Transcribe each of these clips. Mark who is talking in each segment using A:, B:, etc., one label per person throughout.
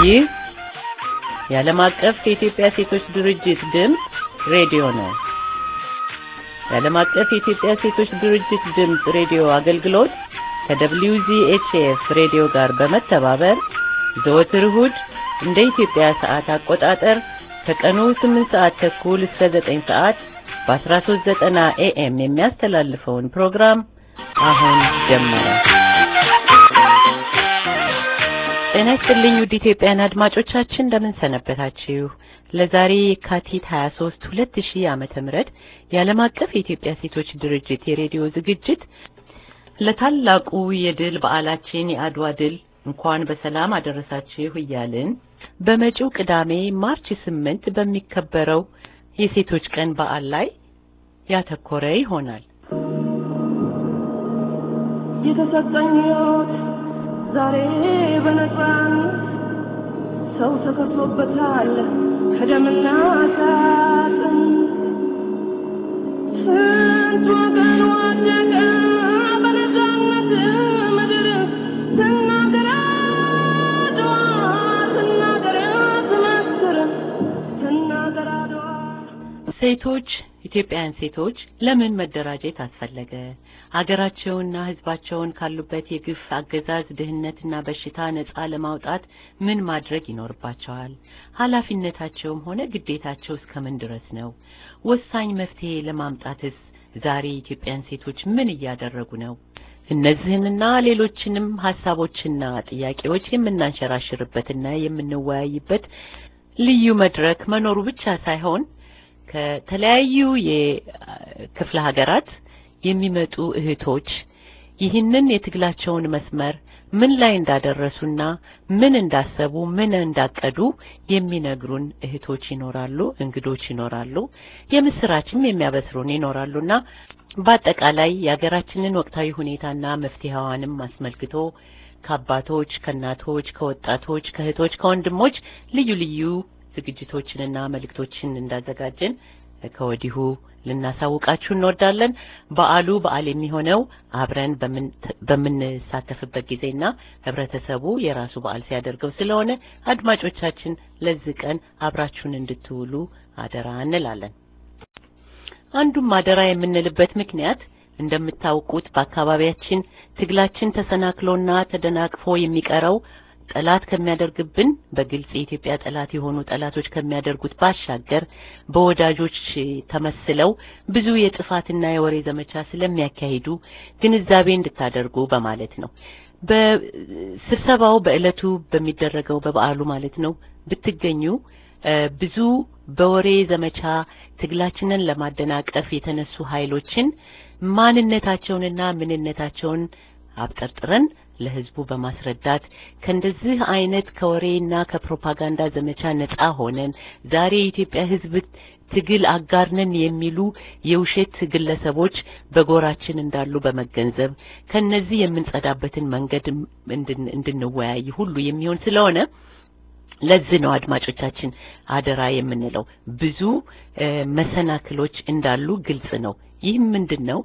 A: ይህ የዓለም አቀፍ የኢትዮጵያ ሴቶች ድርጅት ድምፅ ሬዲዮ ነው። የዓለም አቀፍ የኢትዮጵያ ሴቶች ድርጅት ድምፅ ሬዲዮ አገልግሎት ከWZHF ሬዲዮ ጋር በመተባበር ዘወትር እሁድ እንደ ኢትዮጵያ ሰዓት አቆጣጠር ከቀኑ 8 ሰዓት ተኩል እስከ 9 ሰዓት በ1390 ኤኤም የሚያስተላልፈውን ፕሮግራም አሁን ጀመረ። ጤና ይስጥልኝ ውድ ኢትዮጵያን አድማጮቻችን እንደምን ሰነበታችሁ? ለዛሬ የካቲት 23 2000 ዓመተ ምህረት የዓለም አቀፍ የኢትዮጵያ ሴቶች ድርጅት የሬዲዮ ዝግጅት ለታላቁ የድል በዓላችን የአድዋ ድል እንኳን በሰላም አደረሳችሁ እያልን በመጪው ቅዳሜ ማርች ስምንት በሚከበረው የሴቶች ቀን በዓል ላይ ያተኮረ ይሆናል።
B: የተሰጠኝ ሕይወት ዛሬ በነፃነት ሰው ተከፍሎበታል ከደምና ከአጥንት ስንት ወገን ወደቀ በነፃነት ምድር ስናገር አድዋ ስናገር ስመስክር ስናገር አድዋ
A: ሴቶች ኢትዮጵያውያን ሴቶች ለምን መደራጀት አስፈለገ? ሀገራቸውንና ሕዝባቸውን ካሉበት የግፍ አገዛዝ ድህነትና በሽታ ነጻ ለማውጣት ምን ማድረግ ይኖርባቸዋል? ኃላፊነታቸውም ሆነ ግዴታቸው እስከምን ድረስ ነው? ወሳኝ መፍትሄ ለማምጣትስ ዛሬ ኢትዮጵያን ሴቶች ምን እያደረጉ ነው? እነዚህንና ሌሎችንም ሀሳቦችና ጥያቄዎች የምናንሸራሽርበትና የምንወያይበት ልዩ መድረክ መኖሩ ብቻ ሳይሆን ከተለያዩ የክፍለ ሀገራት የሚመጡ እህቶች ይህንን የትግላቸውን መስመር ምን ላይ እንዳደረሱና ምን እንዳሰቡ ምን እንዳቀዱ የሚነግሩን እህቶች ይኖራሉ፣ እንግዶች ይኖራሉ፣ የምስራችም የሚያበስሩን ይኖራሉና በአጠቃላይ የሀገራችንን ወቅታዊ ሁኔታና መፍትሄዋንም አስመልክቶ ከአባቶች፣ ከእናቶች፣ ከወጣቶች፣ ከእህቶች፣ ከወንድሞች ልዩ ልዩ ዝግጅቶችንና መልእክቶችን እንዳዘጋጀን ከወዲሁ ልናሳውቃችሁ እንወዳለን። በዓሉ በዓል የሚሆነው አብረን በምንሳተፍበት ጊዜና ህብረተሰቡ የራሱ በዓል ሲያደርገው ስለሆነ አድማጮቻችን ለዚህ ቀን አብራችሁን እንድትውሉ አደራ እንላለን። አንዱም አደራ የምንልበት ምክንያት እንደምታውቁት በአካባቢያችን ትግላችን ተሰናክሎና ተደናቅፎ የሚቀረው ጠላት ከሚያደርግብን በግልጽ የኢትዮጵያ ጠላት የሆኑ ጠላቶች ከሚያደርጉት ባሻገር በወዳጆች ተመስለው ብዙ የጥፋትና የወሬ ዘመቻ ስለሚያካሂዱ ግንዛቤ እንድታደርጉ በማለት ነው። በስብሰባው በዕለቱ በሚደረገው በበዓሉ ማለት ነው ብትገኙ ብዙ በወሬ ዘመቻ ትግላችንን ለማደናቀፍ የተነሱ ኃይሎችን ማንነታቸውንና ምንነታቸውን አብጠርጥረን ለህዝቡ በማስረዳት ከእንደዚህ አይነት ከወሬና ከፕሮፓጋንዳ ዘመቻ ነጻ ሆነን ዛሬ የኢትዮጵያ ህዝብ ትግል አጋርነን የሚሉ የውሸት ግለሰቦች በጎራችን እንዳሉ በመገንዘብ ከነዚህ የምንጸዳበትን መንገድ እንድንወያይ ሁሉ የሚሆን ስለሆነ ለዚህ ነው አድማጮቻችን አደራ የምንለው። ብዙ መሰናክሎች እንዳሉ ግልጽ ነው። ይህም ምንድን ነው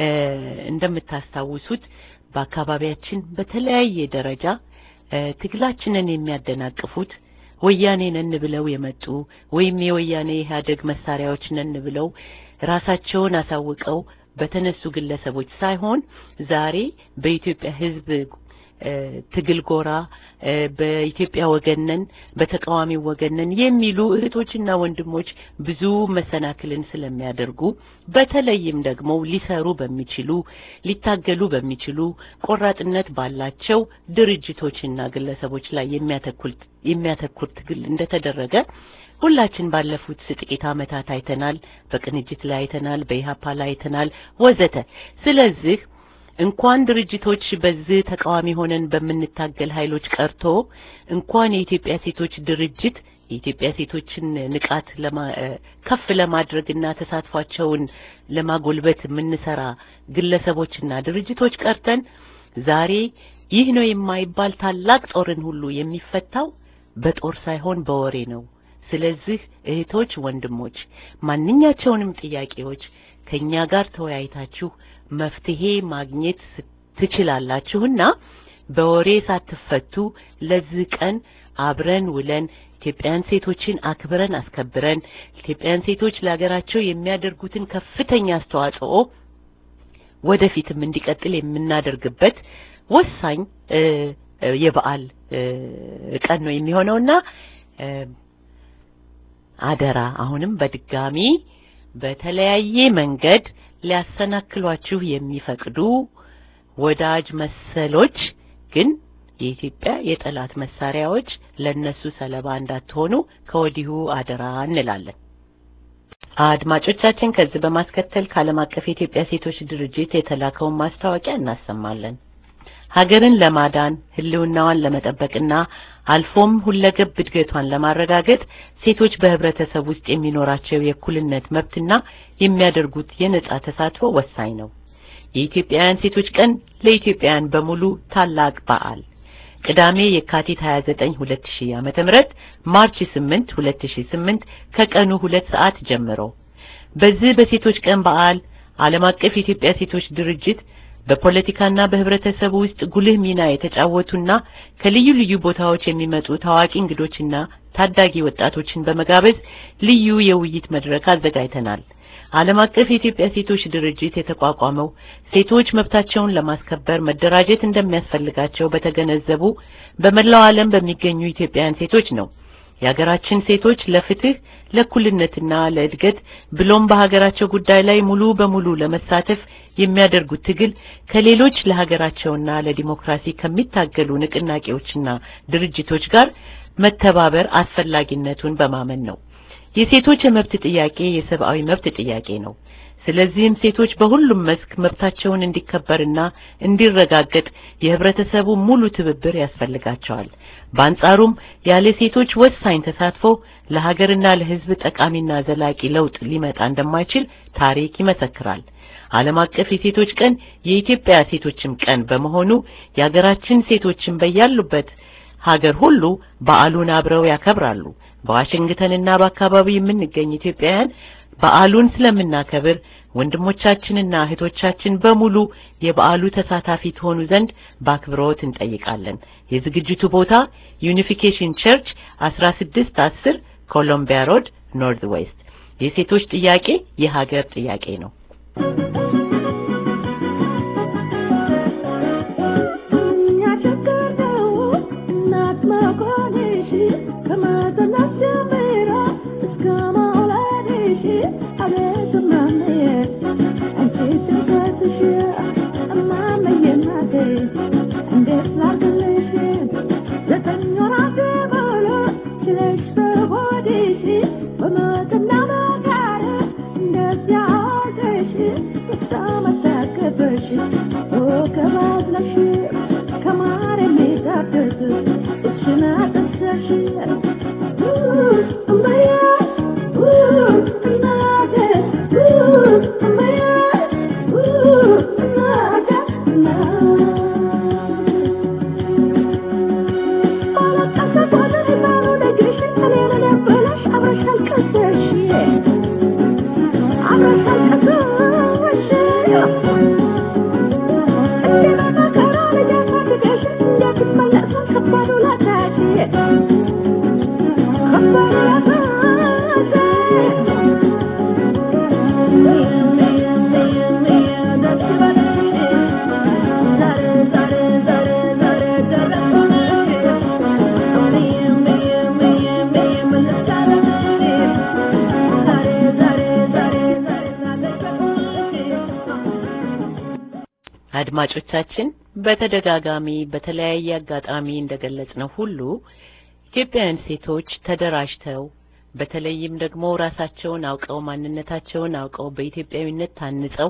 A: እንደምታስታውሱት በአካባቢያችን በተለያየ ደረጃ ትግላችንን የሚያደናቅፉት ወያኔ ነን ብለው የመጡ ወይም የወያኔ ኢህአዴግ መሳሪያዎች ነን ብለው ራሳቸውን አሳውቀው በተነሱ ግለሰቦች ሳይሆን ዛሬ በኢትዮጵያ ህዝብ ትግል ጎራ በኢትዮጵያ ወገነን በተቃዋሚው ወገነን የሚሉ እህቶችና ወንድሞች ብዙ መሰናክልን ስለሚያደርጉ በተለይም ደግሞ ሊሰሩ በሚችሉ ሊታገሉ በሚችሉ ቆራጥነት ባላቸው ድርጅቶችና ግለሰቦች ላይ የሚያተኩር ትግል እንደተደረገ ሁላችን ባለፉት ጥቂት ዓመታት አይተናል። በቅንጅት ላይ አይተናል፣ በኢህአፓ ላይ አይተናል ወዘተ። ስለዚህ እንኳን ድርጅቶች በዚህ ተቃዋሚ ሆነን በምንታገል ኃይሎች ቀርቶ እንኳን የኢትዮጵያ ሴቶች ድርጅት የኢትዮጵያ ሴቶችን ንቃት ከፍ ለማድረግና ተሳትፏቸውን ለማጎልበት የምንሰራ ግለሰቦችና ድርጅቶች ቀርተን ዛሬ ይህ ነው የማይባል ታላቅ ጦርን ሁሉ የሚፈታው በጦር ሳይሆን በወሬ ነው። ስለዚህ እህቶች፣ ወንድሞች ማንኛቸውንም ጥያቄዎች ከኛ ጋር ተወያይታችሁ መፍትሄ ማግኘት ትችላላችሁና በወሬ ሳትፈቱ ለዚህ ቀን አብረን ውለን ኢትዮጵያን ሴቶችን አክብረን አስከብረን ኢትዮጵያን ሴቶች ለሀገራቸው የሚያደርጉትን ከፍተኛ አስተዋጽኦ ወደፊትም እንዲቀጥል የምናደርግበት ወሳኝ እ እ የበዓል እ ቀን ነው የሚሆነውና እ አደራ አሁንም በድጋሚ በተለያየ መንገድ ሊያሰናክሏችሁ የሚፈቅዱ ወዳጅ መሰሎች ግን የኢትዮጵያ የጠላት መሳሪያዎች ለነሱ ሰለባ እንዳትሆኑ ከወዲሁ አደራ እንላለን። አድማጮቻችን ከዚህ በማስከተል ከዓለም አቀፍ የኢትዮጵያ ሴቶች ድርጅት የተላከውን ማስታወቂያ እናሰማለን። ሀገርን ለማዳን ሕልውናዋን ለመጠበቅና አልፎም ሁለገብ እድገቷን ለማረጋገጥ ሴቶች በህብረተሰብ ውስጥ የሚኖራቸው የእኩልነት መብትና የሚያደርጉት የነጻ ተሳትፎ ወሳኝ ነው። የኢትዮጵያውያን ሴቶች ቀን ለኢትዮጵያውያን በሙሉ ታላቅ በዓል ቅዳሜ የካቲት 29 2000 ዓመተ ምህረት ማርች 8 2008 ከቀኑ ሁለት ሰዓት ጀምሮ በዚህ በሴቶች ቀን በዓል ዓለም አቀፍ የኢትዮጵያ ሴቶች ድርጅት በፖለቲካና በህብረተሰቡ ውስጥ ጉልህ ሚና የተጫወቱና ከልዩ ልዩ ቦታዎች የሚመጡ ታዋቂ እንግዶችና ታዳጊ ወጣቶችን በመጋበዝ ልዩ የውይይት መድረክ አዘጋጅተናል። ዓለም አቀፍ የኢትዮጵያ ሴቶች ድርጅት የተቋቋመው ሴቶች መብታቸውን ለማስከበር መደራጀት እንደሚያስፈልጋቸው በተገነዘቡ በመላው ዓለም በሚገኙ ኢትዮጵያውያን ሴቶች ነው። የሀገራችን ሴቶች ለፍትህ፣ ለእኩልነትና ለእድገት ብሎም በሀገራቸው ጉዳይ ላይ ሙሉ በሙሉ ለመሳተፍ የሚያደርጉት ትግል ከሌሎች ለሀገራቸውና ለዲሞክራሲ ከሚታገሉ ንቅናቄዎችና ድርጅቶች ጋር መተባበር አስፈላጊነቱን በማመን ነው። የሴቶች የመብት ጥያቄ የሰብአዊ መብት ጥያቄ ነው። ስለዚህም ሴቶች በሁሉም መስክ መብታቸውን እንዲከበርና እንዲረጋገጥ የህብረተሰቡ ሙሉ ትብብር ያስፈልጋቸዋል። በአንጻሩም ያለ ሴቶች ወሳኝ ተሳትፎ ለሀገርና ለሕዝብ ጠቃሚና ዘላቂ ለውጥ ሊመጣ እንደማይችል ታሪክ ይመሰክራል። ዓለም አቀፍ የሴቶች ቀን የኢትዮጵያ ሴቶችም ቀን በመሆኑ የሀገራችን ሴቶችን በያሉበት ሀገር ሁሉ በዓሉን አብረው ያከብራሉ። በዋሽንግተንና በአካባቢው የምንገኝ ኢትዮጵያውያን በዓሉን ስለምናከብር ወንድሞቻችንና እህቶቻችን በሙሉ የበዓሉ ተሳታፊ ትሆኑ ዘንድ በአክብሮት እንጠይቃለን። የዝግጅቱ ቦታ ዩኒፊኬሽን ቸርች 1610 ኮሎምቢያ ሮድ ኖርዝ ዌስት። የሴቶች ጥያቄ የሀገር ጥያቄ ነው። አድማጮቻችን በተደጋጋሚ በተለያየ አጋጣሚ እንደገለጽነው ሁሉ ኢትዮጵያውያን ሴቶች ተደራጅተው በተለይም ደግሞ ራሳቸውን አውቀው ማንነታቸውን አውቀው በኢትዮጵያዊነት ታንጸው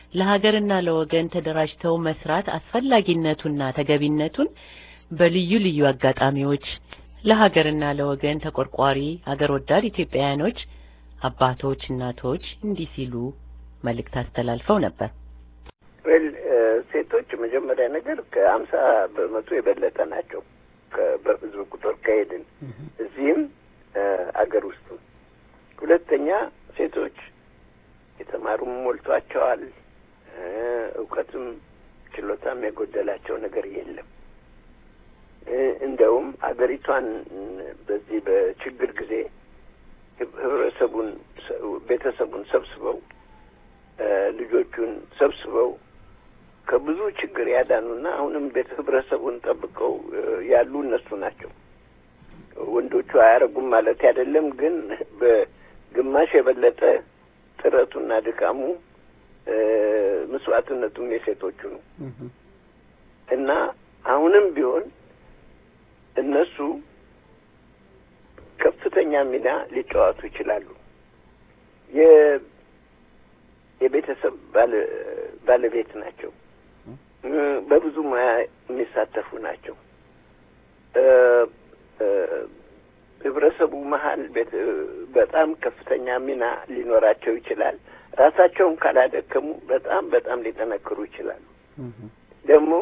A: ለሀገርና ለወገን ተደራጅተው መስራት አስፈላጊነቱና ተገቢነቱን በልዩ ልዩ አጋጣሚዎች ለሀገርና ለወገን ተቆርቋሪ ሀገር ወዳድ ኢትዮጵያውያኖች አባቶች፣ እናቶች እንዲህ ሲሉ መልእክት አስተላልፈው ነበር።
C: ዌል ሴቶች መጀመሪያ ነገር ከአምሳ በመቶ የበለጠ ናቸው በህዝብ ቁጥር ከሄድን እዚህም አገር ውስጥ። ሁለተኛ ሴቶች የተማሩም ሞልቷቸዋል። እውቀትም ችሎታም የጎደላቸው ነገር የለም። እንደውም አገሪቷን በዚህ በችግር ጊዜ ህብረተሰቡን ቤተሰቡን ሰብስበው ልጆቹን ሰብስበው ከብዙ ችግር ያዳኑና አሁንም ቤተ ህብረተሰቡን ጠብቀው ያሉ እነሱ ናቸው። ወንዶቹ አያረጉም ማለት አይደለም፣ ግን በግማሽ የበለጠ ጥረቱና ድካሙ መስዋዕትነቱም የሴቶቹ ነው እና አሁንም ቢሆን እነሱ ከፍተኛ ሚና ሊጫወቱ ይችላሉ። የቤተሰብ ባለቤት ናቸው። በብዙ ሙያ የሚሳተፉ ናቸው። ህብረተሰቡ መሀል በጣም ከፍተኛ ሚና ሊኖራቸው ይችላል። ራሳቸውን ካላደከሙ በጣም በጣም ሊጠነክሩ ይችላሉ። ደግሞ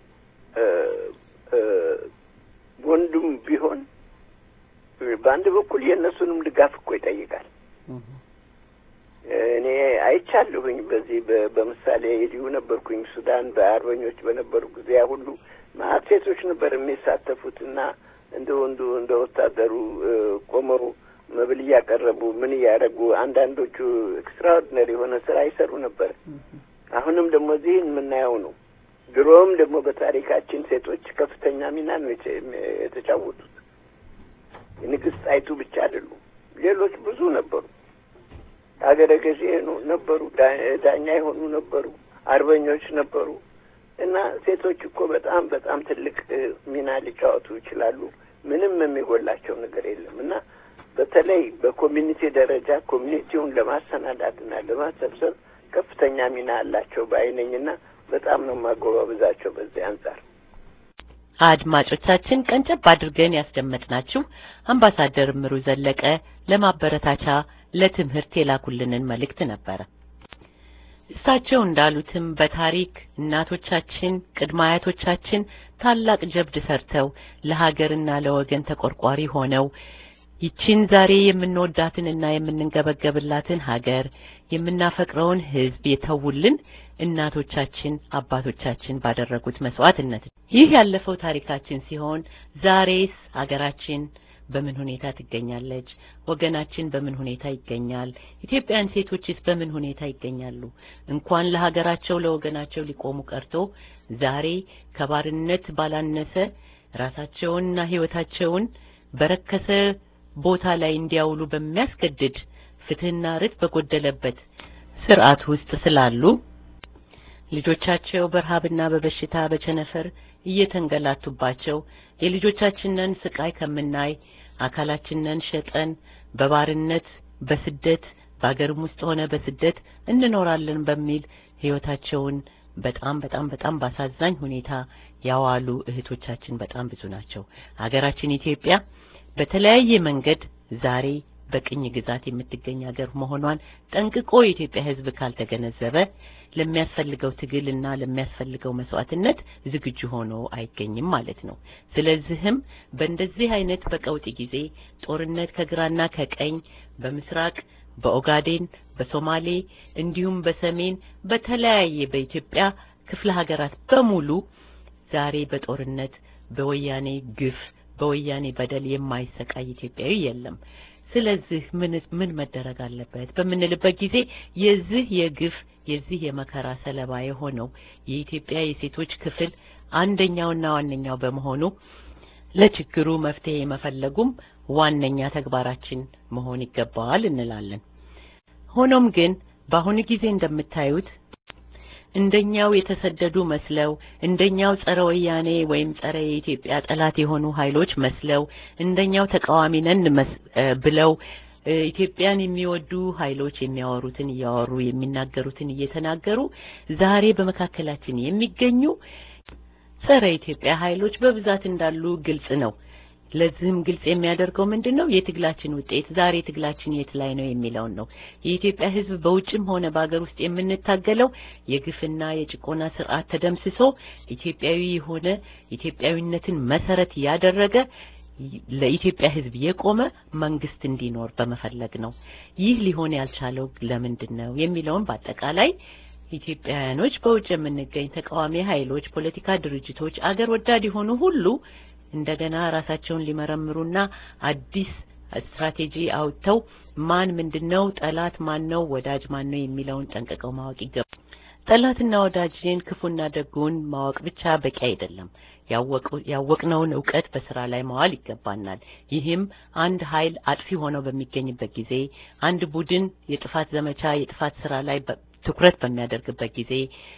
C: ወንዱም ቢሆን በአንድ በኩል የእነሱንም ድጋፍ እኮ ይጠይቃል። እኔ አይቻለሁኝ። በዚህ በምሳሌ ሊሁ ነበርኩኝ ሱዳን በአርበኞች በነበሩ ጊዜ ያ ሁሉ ማአት ሴቶች ነበር የሚሳተፉት እና እንደ ወንዱ እንደ ወታደሩ ቆመው መብል እያቀረቡ ምን እያደረጉ አንዳንዶቹ ኤክስትራኦርዲነሪ የሆነ ስራ ይሰሩ ነበር። አሁንም ደግሞ እዚህ የምናየው ነው። ድሮም ደግሞ በታሪካችን ሴቶች ከፍተኛ ሚና ነው የተጫወቱት። ንግስት ጣይቱ ብቻ አይደሉም፣ ሌሎች ብዙ ነበሩ። ሀገረ ገዢ ነበሩ፣ ዳኛ የሆኑ ነበሩ፣ አርበኞች ነበሩ። እና ሴቶች እኮ በጣም በጣም ትልቅ ሚና ሊጫወቱ ይችላሉ። ምንም የሚጎላቸው ነገር የለም እና በተለይ በኮሚኒቲ ደረጃ ኮሚኒቲውን ለማሰናዳትና ለማሰብሰብ ከፍተኛ ሚና አላቸው በአይነኝና በጣም ነው ማጎባበዛቸው በዚህ አንጻር።
A: አድማጮቻችን ቀንጨብ አድርገን ያስደመጥናችሁ አምባሳደር እምሩ ዘለቀ ለማበረታቻ ለትምህርት የላኩልንን መልእክት ነበረ። እሳቸው እንዳሉትም በታሪክ እናቶቻችን ቅድመ አያቶቻችን ታላቅ ጀብድ ሰርተው ለሀገርና ለወገን ተቆርቋሪ ሆነው ይችን ዛሬ የምንወዳትንና የምንንገበገብላትን ሀገር የምናፈቅረውን ሕዝብ የተውልን እናቶቻችን አባቶቻችን ባደረጉት መስዋዕትነት ይህ ያለፈው ታሪካችን ሲሆን ዛሬስ ሀገራችን በምን ሁኔታ ትገኛለች? ወገናችን በምን ሁኔታ ይገኛል? ኢትዮጵያን ሴቶችስ በምን ሁኔታ ይገኛሉ? እንኳን ለሀገራቸው ለወገናቸው ሊቆሙ ቀርቶ ዛሬ ከባርነት ባላነሰ ራሳቸውንና ሕይወታቸውን በረከሰ ቦታ ላይ እንዲያውሉ በሚያስገድድ ፍትህና ርት በጎደለበት ስርዓት ውስጥ ስላሉ ልጆቻቸው በረሃብና በበሽታ በቸነፈር እየተንገላቱባቸው የልጆቻችንን ስቃይ ከምናይ አካላችንን ሸጠን በባርነት በስደት በአገርም ውስጥ ሆነ በስደት እንኖራለን በሚል ህይወታቸውን በጣም በጣም በጣም ባሳዛኝ ሁኔታ ያዋሉ እህቶቻችን በጣም ብዙ ናቸው። ሀገራችን ኢትዮጵያ በተለያየ መንገድ ዛሬ በቅኝ ግዛት የምትገኝ ሀገር መሆኗን ጠንቅቆ የኢትዮጵያ ሕዝብ ካልተገነዘበ ለሚያስፈልገው ትግልና ለሚያስፈልገው መስዋዕትነት ዝግጁ ሆኖ አይገኝም ማለት ነው። ስለዚህም በእንደዚህ አይነት በቀውጢ ጊዜ ጦርነት ከግራና ከቀኝ በምስራቅ በኦጋዴን በሶማሌ እንዲሁም በሰሜን በተለያየ በኢትዮጵያ ክፍለ ሀገራት በሙሉ ዛሬ በጦርነት በወያኔ ግፍ በወያኔ በደል የማይሰቃይ ኢትዮጵያዊ የለም። ስለዚህ ምን ምን መደረግ አለበት በምንልበት ጊዜ የዚህ የግፍ የዚህ የመከራ ሰለባ የሆነው የኢትዮጵያ የሴቶች ክፍል አንደኛውና ዋነኛው በመሆኑ ለችግሩ መፍትሄ መፈለጉም ዋነኛ ተግባራችን መሆን ይገባዋል እንላለን። ሆኖም ግን በአሁኑ ጊዜ እንደምታዩት እንደኛው የተሰደዱ መስለው እንደኛው ጸረ ወያኔ ወይም ጸረ የኢትዮጵያ ጠላት የሆኑ ኃይሎች መስለው እንደኛው ተቃዋሚ ነን ብለው ኢትዮጵያን የሚወዱ ኃይሎች የሚያወሩትን እያወሩ የሚናገሩትን እየተናገሩ ዛሬ በመካከላችን የሚገኙ ጸረ ኢትዮጵያ ኃይሎች በብዛት እንዳሉ ግልጽ ነው። ለዚህም ግልጽ የሚያደርገው ምንድን ነው? የትግላችን ውጤት ዛሬ ትግላችን የት ላይ ነው የሚለውን ነው። የኢትዮጵያ ሕዝብ በውጭም ሆነ በሀገር ውስጥ የምንታገለው የግፍና የጭቆና ስርዓት ተደምስሶ ኢትዮጵያዊ የሆነ ኢትዮጵያዊነትን መሰረት ያደረገ ለኢትዮጵያ ሕዝብ የቆመ መንግስት እንዲኖር በመፈለግ ነው። ይህ ሊሆን ያልቻለው ለምንድን ነው የሚለውን በአጠቃላይ ኢትዮጵያውያኖች በውጭ የምንገኝ ተቃዋሚ ኃይሎች፣ ፖለቲካ ድርጅቶች፣ አገር ወዳድ የሆኑ ሁሉ እንደገና ራሳቸውን ሊመረምሩና አዲስ ስትራቴጂ አውጥተው ማን ምንድነው ጠላት ማን ነው ወዳጅ ማን ነው የሚለውን ጠንቅቀው ማወቅ ይገባል። ጠላትና ወዳጅን ክፉና ደጉን ማወቅ ብቻ በቂ አይደለም። ያወቅነውን እውቀት በስራ ላይ ማዋል ይገባናል። ይህም አንድ ኃይል አጥፊ ሆነው በሚገኝበት ጊዜ፣ አንድ ቡድን የጥፋት ዘመቻ የጥፋት ስራ ላይ ትኩረት በሚያደርግበት ጊዜ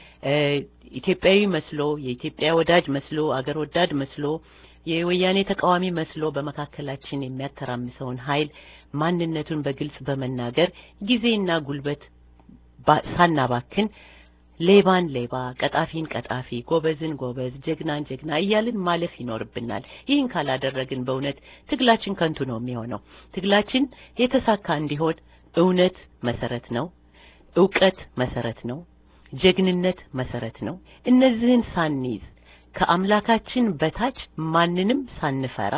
A: ኢትዮጵያዊ መስሎ የኢትዮጵያ ወዳጅ መስሎ አገር ወዳድ መስሎ የወያኔ ተቃዋሚ መስሎ በመካከላችን የሚያተራምሰውን ኃይል ማንነቱን በግልጽ በመናገር ጊዜና ጉልበት ሳናባክን ሌባን ሌባ፣ ቀጣፊን ቀጣፊ፣ ጎበዝን ጎበዝ፣ ጀግናን ጀግና እያልን ማለፍ ይኖርብናል። ይህን ካላደረግን በእውነት ትግላችን ከንቱ ነው የሚሆነው። ትግላችን የተሳካ እንዲሆን እውነት መሰረት ነው። እውቀት መሰረት ነው። ጀግንነት መሰረት ነው። እነዚህን ሳንይዝ ከአምላካችን በታች ማንንም ሳንፈራ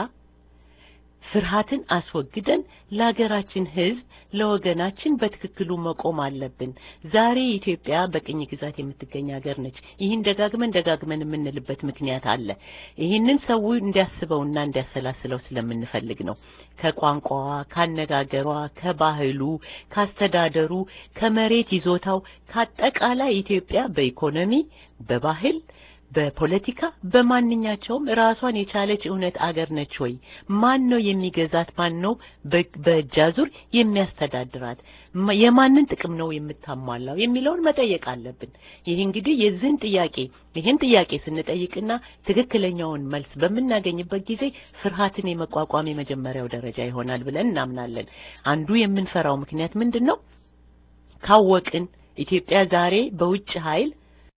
A: ፍርሃትን አስወግደን ለሀገራችን ሕዝብ ለወገናችን በትክክሉ መቆም አለብን። ዛሬ ኢትዮጵያ በቅኝ ግዛት የምትገኝ ሀገር ነች። ይህን ደጋግመን ደጋግመን የምንልበት ምክንያት አለ። ይህንን ሰው እንዲያስበውና እንዲያሰላስለው ስለምንፈልግ ነው። ከቋንቋዋ፣ ካነጋገሯ፣ ከባህሉ፣ ካስተዳደሩ፣ ከመሬት ይዞታው ከአጠቃላይ ኢትዮጵያ በኢኮኖሚ፣ በባህል በፖለቲካ በማንኛቸውም ራሷን የቻለች እውነት አገር ነች ወይ? ማን ነው የሚገዛት? ማን ነው በእጃዙር የሚያስተዳድራት? የማንን ጥቅም ነው የምታሟላው የሚለውን መጠየቅ አለብን። ይህ እንግዲህ የዚህን ጥያቄ ይህን ጥያቄ ስንጠይቅና ትክክለኛውን መልስ በምናገኝበት ጊዜ ፍርሃትን የመቋቋም የመጀመሪያው ደረጃ ይሆናል ብለን እናምናለን። አንዱ የምንፈራው ምክንያት ምንድን ነው? ካወቅን ኢትዮጵያ ዛሬ በውጭ ኃይል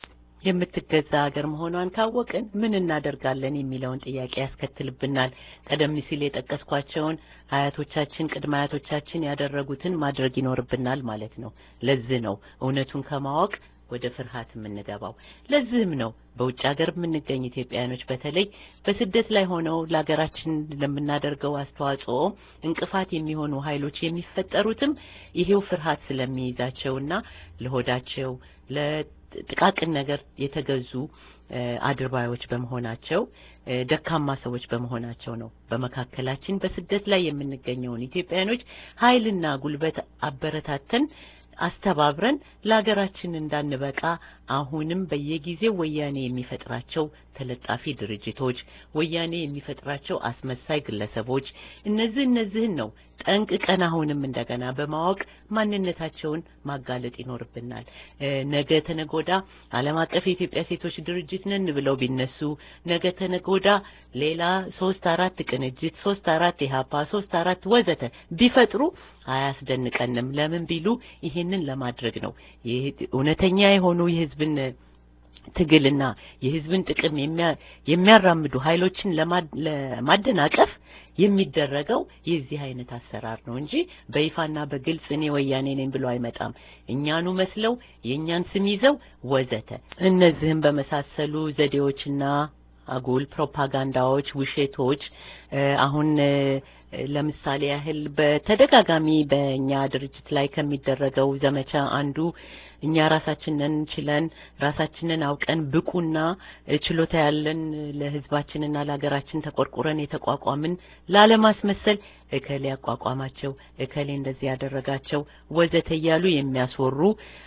A: የምትገዛ ሀገር መሆኗን ካወቅን ምን እናደርጋለን የሚለውን ጥያቄ ያስከትልብናል። ቀደም ሲል የጠቀስኳቸውን አያቶቻችን፣ ቅድመ አያቶቻችን ያደረጉትን ማድረግ ይኖርብናል ማለት ነው። ለዚህ ነው እውነቱን ከማወቅ ወደ ፍርሃት የምንገባው። ለዚህም ነው በውጭ ሀገር የምንገኝ ኢትዮጵያውያኖች በተለይ በስደት ላይ ሆነው ለሀገራችን ለምናደርገው አስተዋጽኦ እንቅፋት የሚሆኑ ኃይሎች የሚፈጠሩትም ይሄው ፍርሃት ስለሚይዛቸውና ለሆዳቸው ለጥቃቅን ነገር የተገዙ አድርባዮች በመሆናቸው ደካማ ሰዎች በመሆናቸው ነው። በመካከላችን በስደት ላይ የምንገኘውን ኢትዮጵያውያኖች ኃይልና ጉልበት አበረታተን አስተባብረን ለሀገራችን እንዳንበቃ አሁንም በየጊዜው ወያኔ የሚፈጥራቸው ተለጣፊ ድርጅቶች፣ ወያኔ የሚፈጥራቸው አስመሳይ ግለሰቦች እነዚህ እነዚህን ነው ጠንቅቀን አሁንም እንደገና በማወቅ ማንነታቸውን ማጋለጥ ይኖርብናል። ነገ ተነጎዳ ዓለም አቀፍ የኢትዮጵያ ሴቶች ድርጅት ነን ብለው ቢነሱ ነገ ተነጎዳ ሌላ ሶስት አራት ቅንጅት፣ ሶስት አራት ኢህአፓ፣ ሶስት አራት ወዘተ ቢፈጥሩ አያስደንቀንም። ለምን ቢሉ ይሄንን ለማድረግ ነው። እውነተኛ የሆኑ የህዝብን ትግልና የህዝብን ጥቅም የሚያራምዱ ኃይሎችን ለማደናቀፍ የሚደረገው የዚህ አይነት አሰራር ነው እንጂ በይፋና በግልጽ እኔ ወያኔ ነኝ ብሎ አይመጣም። እኛኑ መስለው የእኛን ስም ይዘው ወዘተ እነዚህም በመሳሰሉ ዘዴዎችና አጉል ፕሮፓጋንዳዎች፣ ውሸቶች አሁን ለምሳሌ ያህል በተደጋጋሚ በእኛ ድርጅት ላይ ከሚደረገው ዘመቻ አንዱ እኛ ራሳችንን ችለን ራሳችንን አውቀን ብቁና ችሎታ ያለን ለህዝባችንና ለሀገራችን ተቆርቁረን የተቋቋምን ላለማስመሰል እከሌ ያቋቋማቸው እከሌ እንደዚህ ያደረጋቸው ወዘተ እያሉ የሚያስወሩ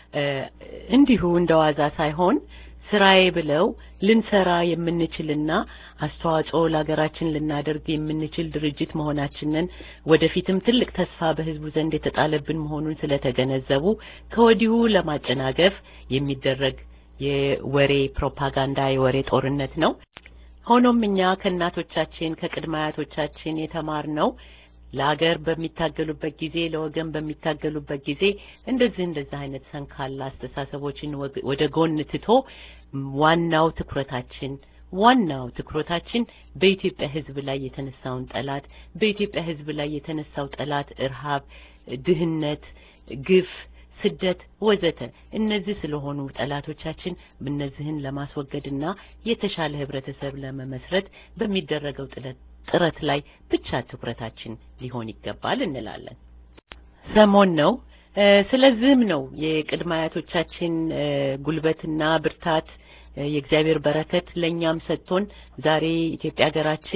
A: እንዲሁ እንደዋዛ ሳይሆን ስራዬ ብለው ልንሰራ የምንችልና አስተዋጽኦ ለሀገራችን ልናደርግ የምንችል ድርጅት መሆናችንን ወደፊትም ትልቅ ተስፋ በህዝቡ ዘንድ የተጣለብን መሆኑን ስለተገነዘቡ ከወዲሁ ለማጨናገፍ የሚደረግ የወሬ ፕሮፓጋንዳ የወሬ ጦርነት ነው። ሆኖም እኛ ከእናቶቻችን ከቅድመ አያቶቻችን የተማርነው ለሀገር በሚታገሉበት ጊዜ ለወገን በሚታገሉበት ጊዜ እንደዚህ እንደዚህ አይነት ሰንካላ አስተሳሰቦችን ወደ ጎን ትቶ ዋናው ትኩረታችን ዋናው ትኩረታችን በኢትዮጵያ ሕዝብ ላይ የተነሳውን ጠላት በኢትዮጵያ ሕዝብ ላይ የተነሳው ጠላት እርሃብ፣ ድህነት፣ ግፍ፣ ስደት ወዘተ እነዚህ ስለሆኑ ጠላቶቻችን እነዚህን ለማስወገድና የተሻለ ህብረተሰብ ለመመስረት በሚደረገው ጥረት ጥረት ላይ ብቻ ትኩረታችን ሊሆን ይገባል እንላለን። ሰሞን ነው። ስለዚህም ነው የቅድመ አያቶቻችን ጉልበትና ብርታት የእግዚአብሔር በረከት ለእኛም ሰጥቶን ዛሬ ኢትዮጵያ ሀገራችን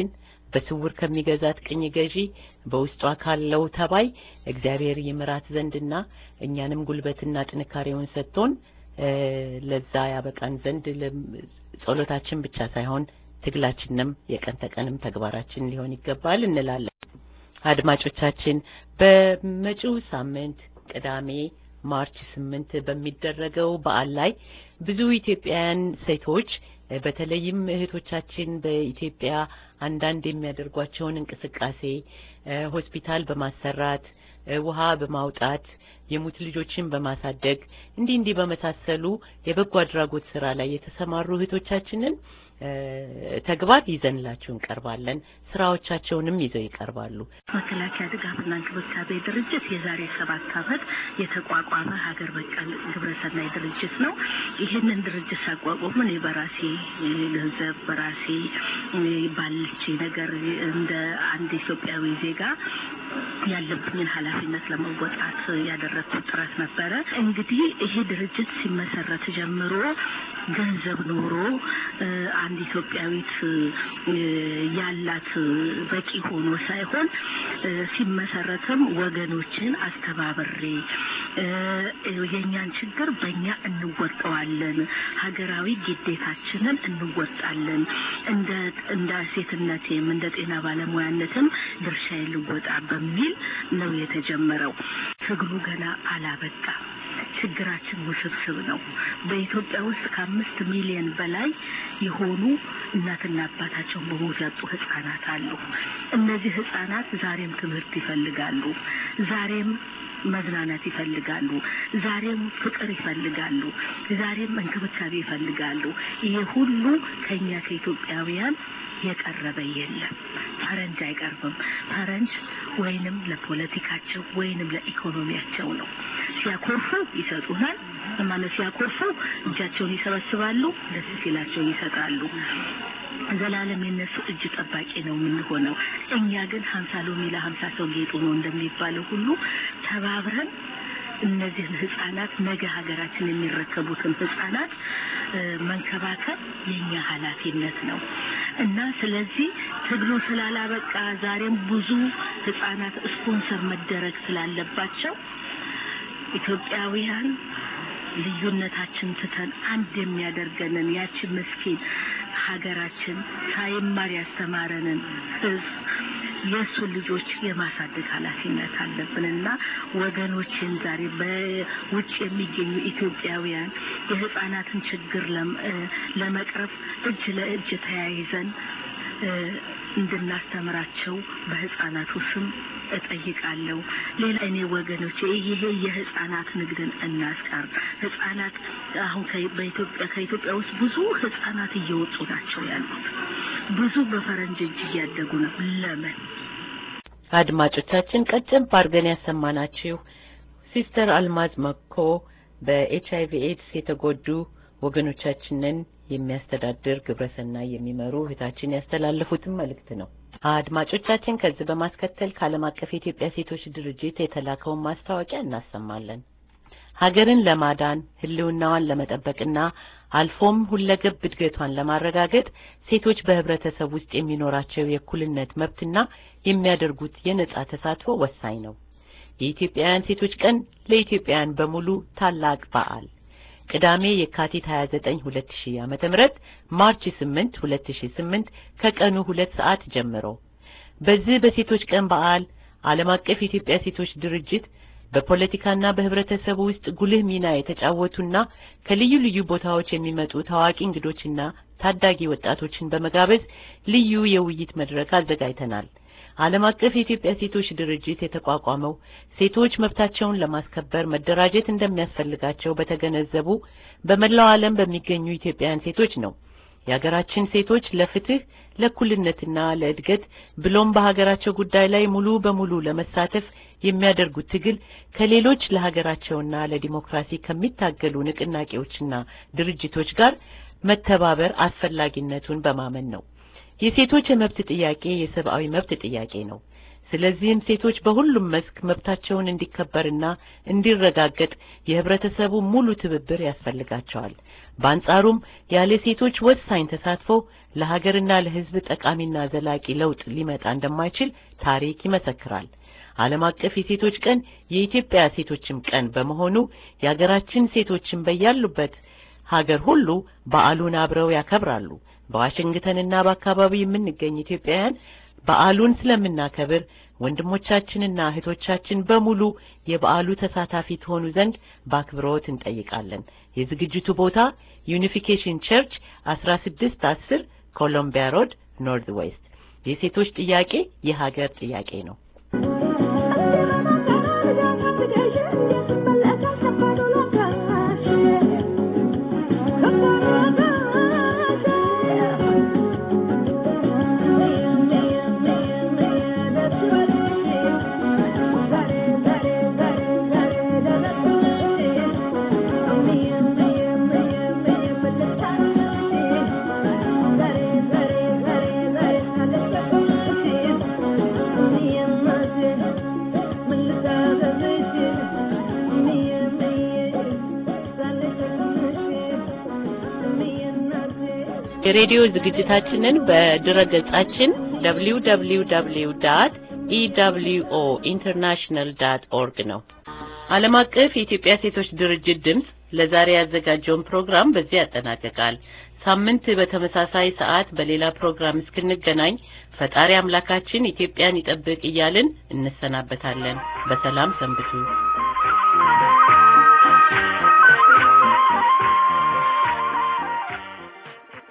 A: በስውር ከሚገዛት ቅኝ ገዢ በውስጧ ካለው ተባይ እግዚአብሔር ይምራት ዘንድና እኛንም ጉልበትና ጥንካሬውን ሰጥቶን እ ለዛ ያበቃን ዘንድ ለም- ጸሎታችን ብቻ ሳይሆን ትግላችንም የቀን ተቀንም ተግባራችን ሊሆን ይገባል እንላለን። አድማጮቻችን በመጪው ሳምንት ቅዳሜ ማርች ስምንት በሚደረገው በዓል ላይ ብዙ ኢትዮጵያውያን ሴቶች እ በተለይም እህቶቻችን በኢትዮጵያ አንዳንድ የሚያደርጓቸውን እንቅስቃሴ እ ሆስፒታል በማሰራት እ ውሃ በማውጣት የሙት ልጆችን በማሳደግ እንዲህ እንዲህ በመሳሰሉ የበጎ አድራጎት ስራ ላይ የተሰማሩ እህቶቻችንን እ ተግባር ይዘንላችሁ እንቀርባለን። ስራዎቻቸውንም ይዘው ይቀርባሉ።
D: መከላከያ ድጋፍና እንክብካቤ ድርጅት የዛሬ ሰባት ዓመት የተቋቋመ ሀገር በቀል ግብረሰናይ ድርጅት ነው። ይህንን ድርጅት ሳቋቁም እኔ በራሴ እ ገንዘብ በራሴ እ ባለች ነገር እንደ አንድ ኢትዮጵያዊ ዜጋ ያለብኝን ኃላፊነት ለመወጣት ያደረግኩት ጥረት ነበረ። እንግዲህ ይሄ ድርጅት ሲመሰረት ጀምሮ ገንዘብ ኖሮ እ አንድ ኢትዮጵያዊት እ ያላት በቂ ሆኖ ሳይሆን እ ሲመሰረትም ወገኖችን አስተባብሬ እ የእኛን ችግር በእኛ እንወጣዋለን፣ ሀገራዊ ግዴታችንን እንወጣለን፣ እንደ እንደ ሴትነቴም እንደ ጤና ባለሙያነትም ድርሻዬ ልወጣ በሚል ነው የተጀመረው። ትግሉ ገና አላበቃም። ችግራችን ውስብስብ ነው። በኢትዮጵያ ውስጥ ከአምስት ሚሊዮን በላይ የሆኑ እናትና አባታቸውን በሞት ያጡ ህጻናት አሉ። እነዚህ ህጻናት ዛሬም ትምህርት ይፈልጋሉ። ዛሬም መዝናናት ይፈልጋሉ። ዛሬም ፍቅር ይፈልጋሉ። ዛሬም እንክብካቤ ይፈልጋሉ። ይሄ ሁሉ ከኛ ከኢትዮጵያውያን የቀረበ የለም። ፈረንጅ አይቀርብም። ፈረንጅ ወይንም ለፖለቲካቸው ወይንም ለኢኮኖሚያቸው ነው። ሲያኮርፉ ይሰጡናል። ማለት ሲያኮርፉ እጃቸውን ይሰበስባሉ፣ ደስ ሲላቸው ይሰጣሉ። ዘላለም የነሱ እጅ ጠባቂ ነው የምንሆነው። እኛ ግን ሀምሳ ሎሚ ለሀምሳ ሰው ጌጡ ነው እንደሚባለው ሁሉ ተባብረን እነዚህን ህጻናት ነገ ሀገራችን የሚረከቡትን ህጻናት እ መንከባከብ የኛ ኃላፊነት ነው እና ስለዚህ ትግሉ ስላላበቃ ዛሬም ብዙ ህጻናት ስፖንሰር መደረግ ስላለባቸው ኢትዮጵያውያን ልዩነታችን ትተን አንድ የሚያደርገንን ያቺ ምስኪን ሀገራችን ሳይማር ያስተማረንን ህዝብ የእሱን ልጆች የማሳደግ ኃላፊነት አለብንና ወገኖችን ዛሬ በውጭ የሚገኙ ኢትዮጵያውያን የህፃናትን ችግር ለም- እ ለመቅረፍ እጅ ለእጅ ተያይዘን እ እንድናስተምራቸው በህፃናቱ ስም እጠይቃለሁ። ሌላ እኔ ወገኖቼ ይሄ የህፃናት ንግድን እናስቀር። ህፃናት አሁን ከ- በኢትዮጵያ ከኢትዮጵያ ውስጥ ብዙ ህፃናት እየወጡ ናቸው ያሉት። ብዙ በፈረንጅ እጅ እያደጉ ነው። ለምን?
A: አድማጮቻችን ቀጭን ባርገን ያሰማናችሁ ሲስተር አልማዝ መኮ በኤች አይቪ ኤድስ የተጎዱ ወገኖቻችንን የሚያስተዳድር ግብረሰናይ የሚመሩ እህታችን ያስተላለፉትን መልእክት ነው። አድማጮቻችን ከዚህ በማስከተል ከዓለም አቀፍ የኢትዮጵያ ሴቶች ድርጅት የተላከውን ማስታወቂያ እናሰማለን። ሀገርን ለማዳን ህልውናዋን ለመጠበቅና አልፎም ሁለገብ እድገቷን ለማረጋገጥ ሴቶች በህብረተሰብ ውስጥ የሚኖራቸው የእኩልነት መብትና የሚያደርጉት የነጻ ተሳትፎ ወሳኝ ነው። የኢትዮጵያውያን ሴቶች ቀን ለኢትዮጵያውያን በሙሉ ታላቅ በዓል ቅዳሜ የካቲት 29 2000 ዓመተ ምህረት ማርች 8 2008 ከቀኑ ሁለት ሰዓት ጀምሮ በዚህ በሴቶች ቀን በዓል ዓለም አቀፍ የኢትዮጵያ ሴቶች ድርጅት በፖለቲካና በህብረተሰቡ ውስጥ ጉልህ ሚና የተጫወቱና ከልዩ ልዩ ቦታዎች የሚመጡ ታዋቂ እንግዶችና ታዳጊ ወጣቶችን በመጋበዝ ልዩ የውይይት መድረክ አዘጋጅተናል። ዓለም አቀፍ የኢትዮጵያ ሴቶች ድርጅት የተቋቋመው ሴቶች መብታቸውን ለማስከበር መደራጀት እንደሚያስፈልጋቸው በተገነዘቡ በመላው ዓለም በሚገኙ ኢትዮጵያውያን ሴቶች ነው። የሀገራችን ሴቶች ለፍትህ፣ ለእኩልነትና ለእድገት ብሎም በሀገራቸው ጉዳይ ላይ ሙሉ በሙሉ ለመሳተፍ የሚያደርጉት ትግል ከሌሎች ለሀገራቸውና ለዲሞክራሲ ከሚታገሉ ንቅናቄዎችና ድርጅቶች ጋር መተባበር አስፈላጊነቱን በማመን ነው። የሴቶች የመብት ጥያቄ የሰብአዊ መብት ጥያቄ ነው። ስለዚህም ሴቶች በሁሉም መስክ መብታቸውን እንዲከበርና እንዲረጋገጥ የህብረተሰቡ ሙሉ ትብብር ያስፈልጋቸዋል። በአንጻሩም ያለ ሴቶች ወሳኝ ተሳትፎ ለሀገርና ለህዝብ ጠቃሚና ዘላቂ ለውጥ ሊመጣ እንደማይችል ታሪክ ይመሰክራል። ዓለም አቀፍ የሴቶች ቀን የኢትዮጵያ ሴቶችም ቀን በመሆኑ የሀገራችን ሴቶችን በያሉበት ሀገር ሁሉ በዓሉን አብረው ያከብራሉ። በዋሽንግተንና በአካባቢው የምንገኝ ኢትዮጵያውያን በዓሉን ስለምናከብር ወንድሞቻችንና እህቶቻችን በሙሉ የበዓሉ ተሳታፊ ትሆኑ ዘንድ በአክብሮት እንጠይቃለን። የዝግጅቱ ቦታ ዩኒፊኬሽን ቸርች አስራ ስድስት አስር ኮሎምቢያ ሮድ ኖርዝ ዌስት። የሴቶች ጥያቄ የሀገር ጥያቄ ነው። የሬዲዮ ዝግጅታችንን በድረ ገጻችን www ዳት ኢደብሊውኦ ኢንተርናሽናል ዳት ኦርግ ነው። ዓለም አቀፍ የኢትዮጵያ ሴቶች ድርጅት ድምፅ ለዛሬ ያዘጋጀውን ፕሮግራም በዚህ ያጠናቅቃል። ሳምንት በተመሳሳይ ሰዓት በሌላ ፕሮግራም እስክንገናኝ ፈጣሪ አምላካችን ኢትዮጵያን ይጠብቅ እያልን እንሰናበታለን። በሰላም ሰንብቱ።